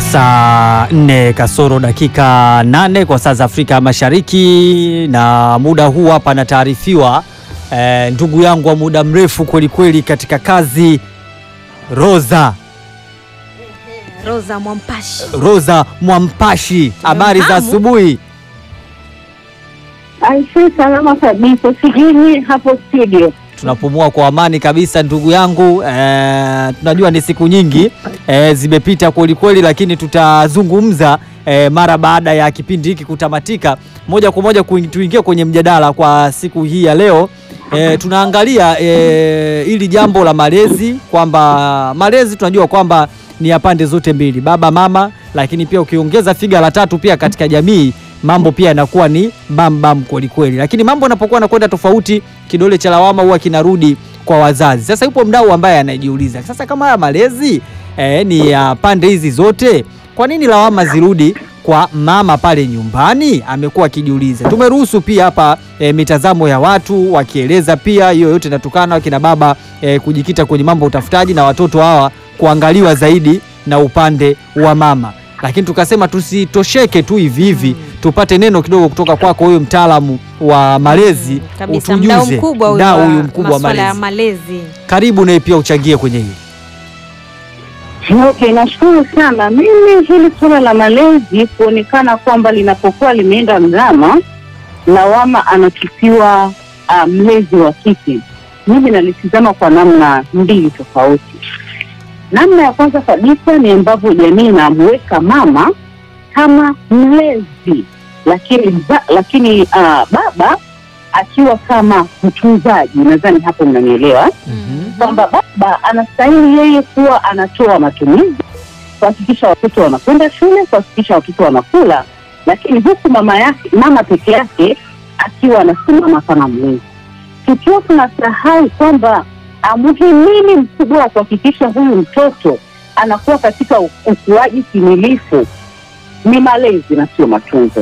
Saa nne kasoro dakika nane kwa saa za Afrika Mashariki, na muda huu hapa anataarifiwa eh, ndugu yangu wa muda mrefu kweli kweli katika kazi Roza Roza Mwampashi. Roza Mwampashi, habari za Tunamfahamu. asubuhi. Aisee, salama kabisa. Sijui nyie hapo studio. Tunapumua kwa amani kabisa ndugu yangu. Eh, tunajua ni siku nyingi eh, zimepita kweli kweli, lakini tutazungumza eh, mara baada ya kipindi hiki kutamatika. Moja kwa moja kuing- tuingie kwenye mjadala kwa siku hii ya leo. Eh, tunaangalia eh, ili jambo la malezi, kwamba malezi tunajua kwamba ni ya pande zote mbili, baba mama, lakini pia ukiongeza figa la tatu pia katika jamii mambo pia yanakuwa ni bam bam kweli kweli, lakini mambo yanapokuwa yanakwenda tofauti, kidole cha lawama huwa kinarudi kwa wazazi. Sasa yupo mdau ambaye anajiuliza sasa, kama haya malezi eh, ni ya pande hizi zote, kwa nini lawama zirudi kwa mama pale nyumbani? Amekuwa akijiuliza. Tumeruhusu pia hapa eh, mitazamo ya watu wakieleza pia, hiyo yote inatokana wakina baba eh, kujikita kwenye mambo ya utafutaji na watoto hawa kuangaliwa zaidi na upande wa mama lakini tukasema tusitosheke tu hivi hivi, tupate neno kidogo kutoka kwako wewe mtaalamu wa malezi, Kabisa, mdau utujuze mkubwa huyu mdau wa huyu mkubwa wa masuala ya malezi. malezi. Karibu naye pia uchangie kwenye hili. Okay, nashukuru sana. Mimi hili suala la malezi kuonekana kwamba linapokuwa limeenda mrama, lawama anatupiwa uh, mlezi wa kike, mimi nalitizama kwa namna mbili tofauti. Namna ya kwanza kabisa ni ambavyo jamii inamweka mama kama mlezi, lakini mza, lakini uh, baba akiwa kama mtunzaji. Nadhani hapo mnanielewa kwamba baba anastahili yeye kuwa anatoa matumizi, kuhakikisha watoto wanakwenda shule, kuhakikisha watoto wanakula, lakini huku mama yake mama peke yake akiwa anasimama kama mlezi, tukiwa tunasahau kwamba amuhimili mkubwa wa kuhakikisha huyu mtoto anakuwa katika u- ukuaji timilifu ni malezi na sio matunzo,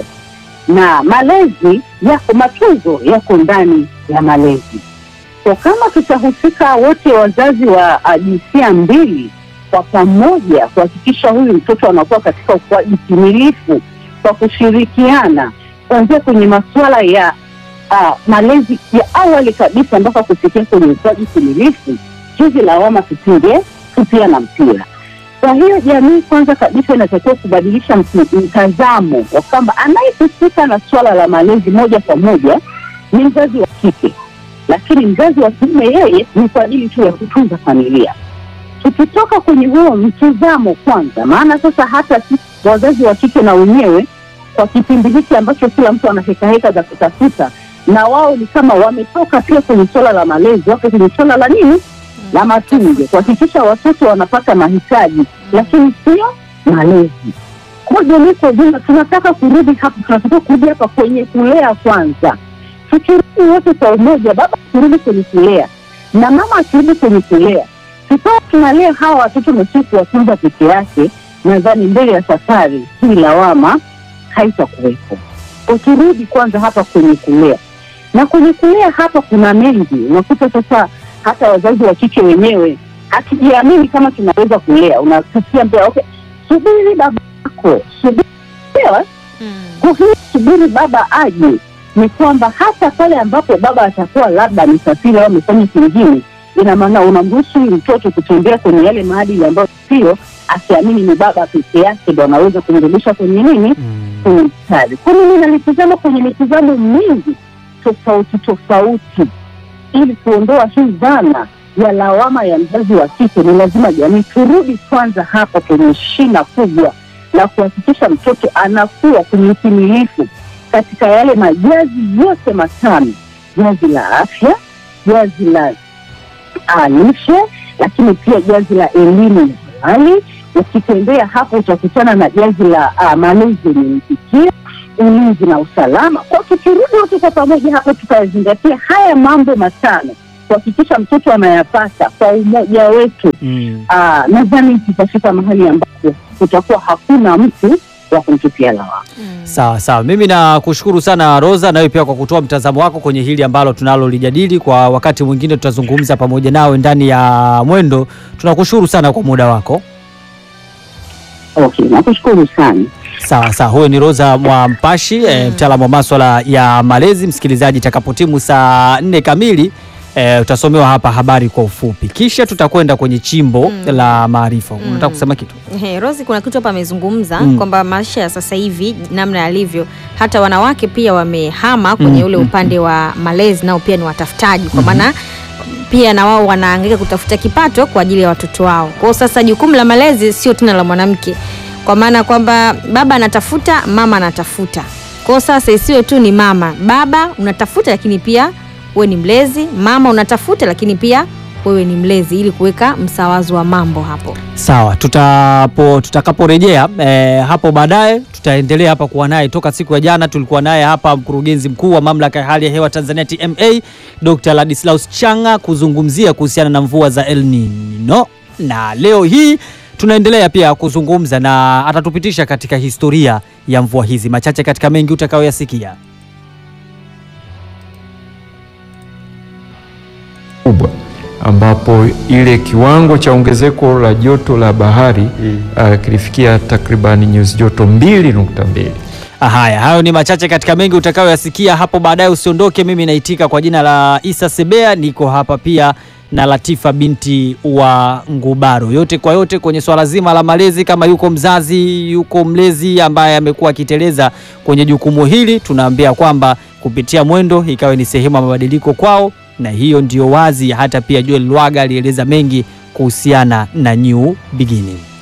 na malezi yako, matunzo yako ndani ya malezi kwa kama tutahusika wote wazazi wa uh, jinsia mbili kwa pamoja kuhakikisha huyu mtoto anakuwa katika ukuaji timilifu kwa kushirikiana kuanzia kwenye masuala ya uh, malezi ya awali kabisa mpaka kufikia kwenye ukuaji timilifu, hizi lawama tusinge tupia na mpira. Kwa hiyo jamii kwanza kabisa inatakiwa kubadilisha mti- mtazamo wa kwamba anayehusika na suala la malezi moja kwa moja ni mzazi wa kike lakini mzazi wa kiume yeye ni kwa ajili tu ya kutunza familia. Tukitoka kwenye huo mtizamo kwanza, maana sasa hata sisi wazazi wa kike na wenyewe kwa kipindi hiki ambacho kila mtu ana hekaheka za kutafuta, na wao ni kama wametoka pia kwenye suala la malezi, wako kwenye suala la nini, la matunzo, kuhakikisha watoto wanapata mahitaji, lakini sio malezi. Kwa jamii kwa ujumla, tunataka kurudi hapa, tunataka kurudi hapa kwenye kulea kwanza tukirudi wote kwa umoja, baba akirudi kwenye kulea na mama akirudi kwenye kulea, tukawa tunalea hawa watoto na sio kuwatunza peke yake, nadhani mbele ya safari hii lawama haitakuwepo. Ukirudi kwanza hapa kwenye kulea, na kwenye kulea hapa kuna mengi. Unakuta sasa hata wazazi wa kike wenyewe hatujiamini kama tunaweza kulea. Unasikia mbele, okay, subiri baba yako, subiri Elewa? Mm. Kwa hiyo subiri baba aje, ni kwamba hata pale ambapo baba atakuwa labda amesafiri au amefanya kingine, ina maana unamruhusu huyu mtoto kutembea kwenye yale maadili ambayo sio, akiamini ni baba peke yake ndo anaweza kumrudisha kwenye nini, kwenye mstari. Kwa mimi nalitizama kwenye mitizamo mingi tofauti tofauti, ili kuondoa hii dhana ya lawama ya mzazi wa kike. Ni lazima jamii turudi kwanza hapa kwenye shina kubwa la kuhakikisha mtoto anakuwa kwenye utimilifu katika yale majazi yote matano: jazi la afya, jazi la ah, lishe, lakini pia jazi la elimu ya awali. Ukitembea hapo utakutana na jazi la ah, malezi yenye mtikio, ulinzi na usalama. Kwa tukirudi wote kwa pamoja hapo, tutazingatia haya mambo matano kuhakikisha mtoto anayapata kwa umoja wetu. Mm. Ah, nadhani tutafika mahali ambapo kutakuwa hakuna mtu wa kumtupia lawama. Mm. Sawa sawa, mimi nakushukuru sana Roza, nawe pia kwa kutoa mtazamo wako kwenye hili ambalo tunalolijadili. Kwa wakati mwingine tutazungumza pamoja nawe ndani ya Mwendo. Tunakushukuru sana kwa muda wako. Okay, nakushukuru sana. Sawa sawa, huyo ni Rosa Mwampashi e, mtaalamu wa maswala ya malezi. Msikilizaji, itakapotimu saa nne kamili e, utasomewa hapa habari kwa ufupi, kisha tutakwenda kwenye chimbo la maarifa. Unataka kusema kitu? He, Rosi kuna kitu hapa amezungumza Mm. kwamba maisha ya sasa hivi namna yalivyo, hata wanawake pia wamehama kwenye Mm, ule mm, upande wa malezi, nao pia ni watafutaji, kwa maana pia na wao wanaangaika kutafuta kipato kwa ajili ya watoto wao. Kwa hiyo sasa jukumu la malezi sio tena la mwanamke, kwa maana kwamba baba anatafuta, mama anatafuta. Kwa hiyo sasa isiwe tu ni mama, baba unatafuta, lakini pia wewe ni mlezi, mama unatafuta, lakini pia wewe ni mlezi, ili kuweka msawazo wa mambo hapo. Sawa, tutapo tutakaporejea eh, hapo baadaye tutaendelea hapa kuwa naye. Toka siku ya jana tulikuwa naye hapa mkurugenzi mkuu wa mamlaka ya hali ya hewa Tanzania TMA, Dr. Ladislaus Changa kuzungumzia kuhusiana na mvua za El Nino, na leo hii tunaendelea pia kuzungumza na atatupitisha katika historia ya mvua hizi, machache katika mengi utakayoyasikia. kubwa ambapo ile kiwango cha ongezeko la joto la bahari uh, kilifikia takribani nyuzi joto 2.2. Haya, hayo ni machache katika mengi utakayoyasikia hapo baadaye. Usiondoke, mimi naitika kwa jina la Isa Sebea, niko hapa pia na Latifa binti wa Ngubaro. Yote kwa yote kwenye swala zima la malezi, kama yuko mzazi, yuko mlezi ambaye amekuwa akiteleza kwenye jukumu hili, tunaambia kwamba kupitia mwendo ikawe ni sehemu ya mabadiliko kwao, na hiyo ndio wazi. Hata pia Joel Lwaga alieleza mengi kuhusiana na New Beginning.